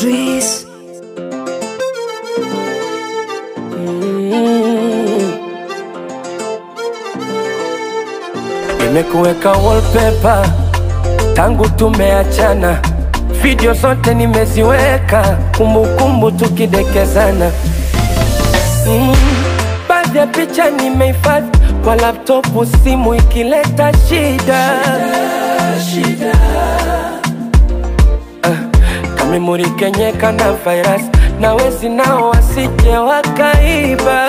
Idris. Nimekuweka wallpaper tangu tumeachana, video zote nimeziweka, kumbukumbu tukidekezana. Mm, baadhi ya picha nimehifadhi kwa laptopu, simu ikileta shida, Ah, kamemori kenyeka na virus na wezi nao wasije wakaiba.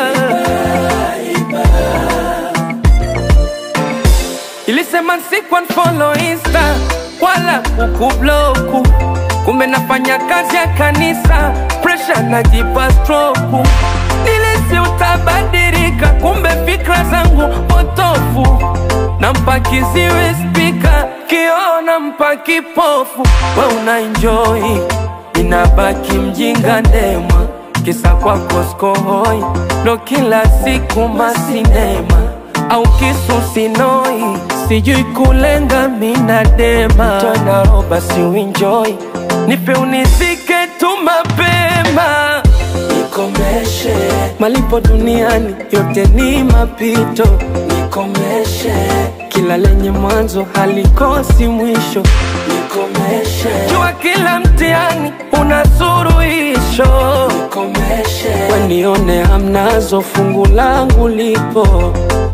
Ilisema siku unfollow insta wala kukubloku, kumbe nafanya kazi ya kanisa, pressure najipa stroke. Nilisi utabadilika, kumbe fikra zangu potofu. Nampa kiziwi spika, kiona mpa kipofu. We una enjoy, inabaki mjinga ndema, kisa kwako skohoi, ndo kila siku masinema au kisu sinoi, sijui kulenga minadema tona roba si uenjoy, nipe unizike tu mapema nikomeshe malipo duniani yote ni mapito nikomeshe kila lenye mwanzo halikosi mwisho nikomeshe jua kila mtihani una suruhisho nikomeshe wenione hamnazo fungu langu lipo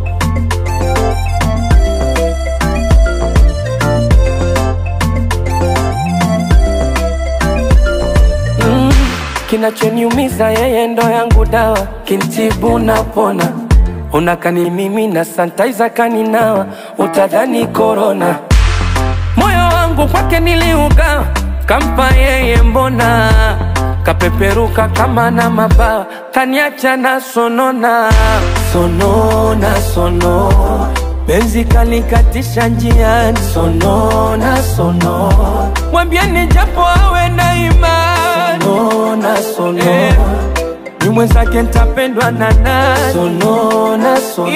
Mm, kinachoniumiza yeye ndo yangu dawa, kintibu napona. Unakani mimi na santaiza kaninawa, utadhani korona. Moyo wangu kwake niliugawa, kampa yeye mbona kapeperuka kama na mabawa, kaniacha na sonona sonona sono Benzi kalikatisha njiani, sonona sono, mwambieni japo awe na imani, sonona sono eh, ni mwenzake ntapendwa na nani, sonona sono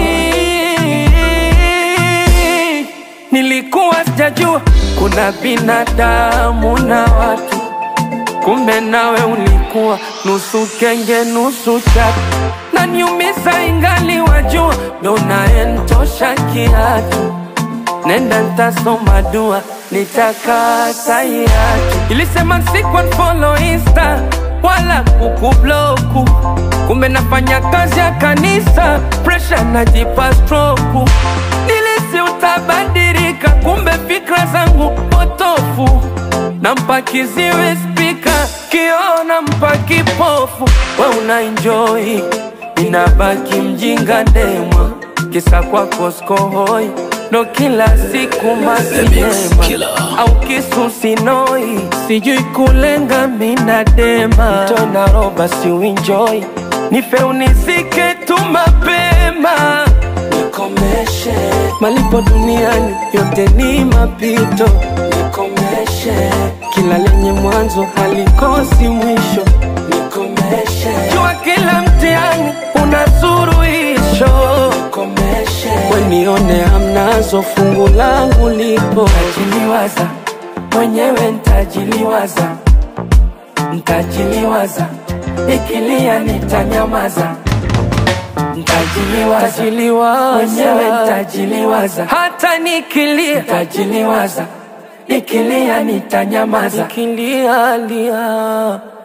Nilikuwa sijajua kuna binadamu na watu, kumbe nawe ulikuwa nusu kenge nusu chatu, na niumiza ingali wajua, ndo naentosha kiatu. Nenda ntasoma dua, nitakata hiatu. Ilisema siku unfollow insta wala kukubloku, kumbe nafanya kazi ya kanisa, pressure najipa stroke. Nilisi utabadilika, kumbe fikra zangu potofu. Nampa kiziwi spika, kiona mpa kipofu. We una enjoy, inabaki mjinga ndema, kisa kwako skohoi ndo kila siku masinema au kisu sinoi, sijui kulenga minadema tona roba si uenjoy, nife unizike tu mapema nikomeshe malipo duniani yote ni mapito nikomeshe kila lenye mwanzo halikosi mwisho nikomeshe jua kila mtihani una suruhisho nikomeshe wenione hamnazo fungu langu lipo ntajiliwaza mwenyewe ntajiliwaza ntajiliwaza ikilia nitanyamaza Ntajiliwaza mwenyewe ntajiliwaza, hata nikilia ntajiliwaza, nikilia nitanyamaza, nikilia lia